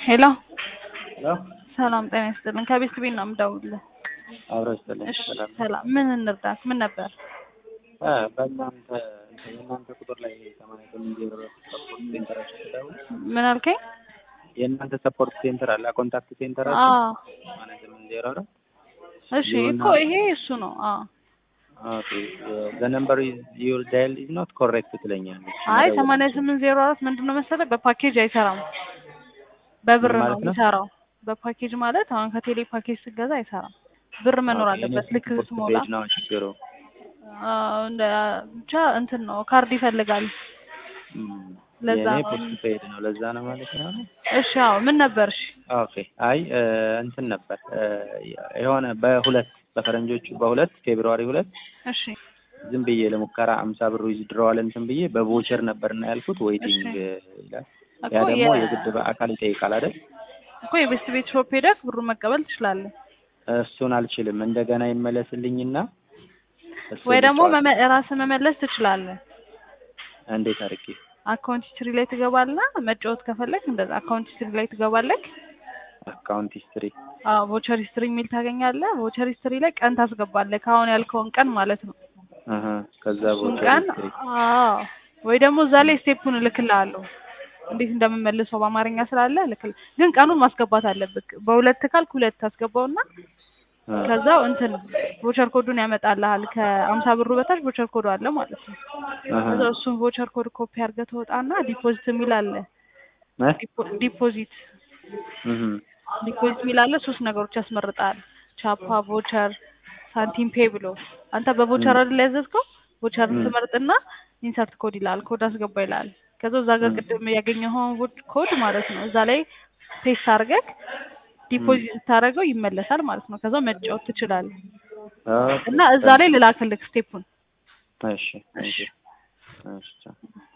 ሄሎ ሄሎ ሰላም ጤና ይስጥልን። ከቤት ቤት ነው የምደውልልህ። አብሮ ይስጥልኝ። እሺ ሰላም ሰላም። ምን እንርዳክ? ምን ነበር? እ በእናንተ የእናንተ ቁጥር ላይ ሰማንያ ስምንት ዜሮ አራት ሰፖርት ሴንተራችሁ ስደውል ምን አልከኝ? የእናንተ ሰፖርት ሴንተር አለ ኮንታክት ሴንተር አለ አዎ ሰማንያ ስምንት ዜሮ አራት እሺ የሆነ- እኮ ይሄ እሱ ነው። አዎ ኦኬ ዘ ነምበር ዩር ዳይል ኢዝ ኖት ኮሬክት ትለኛለች። አይ መደወል ሰማንያ አልችልም። ስምንት ዜሮ አራት ምንድን ነው መሰለህ በፓኬጅ አይሰራም። በብር ምን ነው ማለት ነው? የሚሰራው። በፓኬጅ ማለት አሁን ከቴሌ ፓኬጅ ስትገዛ አይሰራም። ብር መኖር ኦኬ፣ የኔ አለበት። ልክ ሰፖርት ስሞላ ፔጅ ነው ችግሩ። አዎ፣ እንደ ብቻ እንትን ነው ካርድ ይፈልጋል። እም፣ ለዛ የኔ ነው። ፖስት ፔጅ ነው ለዛ ነው ማለት ነው። እሺ አዎ ምን ነበር? እሺ ኦኬ አይ እ፣ እንትን ነበር እ፣ የሆነ በሁለት በፈረንጆቹ በሁለት ፌብሩዋሪ ሁለት እሺ ዝም ብዬ ለሙከራ አምሳ ብር ዊዝድሮዋል እንትን ብዬ በቮቸር ነበርና ያልኩት ዌይቲንግ ይላል። ያ እኮ ደግሞ የ- የግድ በአካል ይጠይቃል አይደል? እኮ የቤስት ቤት ሾፕ ሄደህ ብሩን መቀበል ትችላለህ። እሱን አልችልም። እንደገና ይመለስልኝና እሱን ወይ ደግሞ ልጨዋወት። መመ- ራስህ መመለስ ትችላለህ። እንዴት አድርጌ አካውንት ሂስትሪ ላይ ትገባለህ። መጫወት ከፈለግ እንደዛ አካውንት ሂስትሪ ላይ ትገባለህ። አካውንት ሂስትሪ አዎ ቮቸር ሂስትሪ የሚል ታገኛለህ። ቮቸር ሂስትሪ ላይ ቀን ታስገባለህ። ከአሁን ያልከውን ቀን ማለት ነው። አሀ ከዛ እሱን ቮቸር ቀን ሂስትሪ አዎ፣ ወይ ደግሞ እዛ ላይ ስቴፑን እልክልሃለሁ እንዴት እንደምመልሰው በአማርኛ ስላለ እልክል ግን ቀኑን ማስገባት አለብህ። በሁለት ካልክ ሁለት ታስገባውና አ፣ ከዛው እንትን ቮቸር ኮዱን ያመጣልሃል። ከአምሳ ብሩ በታች ቮቸር ኮዱ አለ ማለት ነው። አሀ ከዛ እሱን ቮቸር ኮድ ኮፒ አድርገህ ትወጣና ዲፖዚት የሚል አለ። እ? ዲፖ- ዲፖዚት እህ ዲፖዚት የሚል አለ። ሶስት ነገሮች ያስመርጣል። ቻፓ፣ ቮቸር፣ ሳንቲም ፔ ብሎ አንተ በቮቸር አይደል ያዘዝከው? ቮቸር ም። ትመርጥና ኢንሰርት ኮድ ይላል። ኮድ አስገባ ይላል። ከዛ እዛ ጋር ም። ቅድም ያገኘኸውን ቮ- ኮድ ማለት ነው እዛ ላይ ፔስት አድርገህ ዲፖዚት ስታደርገው ይመለሳል ማለት ነው። ከዛ መጫወት ትችላለህ። ኦኬ እና እዛ ላይ ልላክልህ ስቴፑን። እሺ እሺ እሺ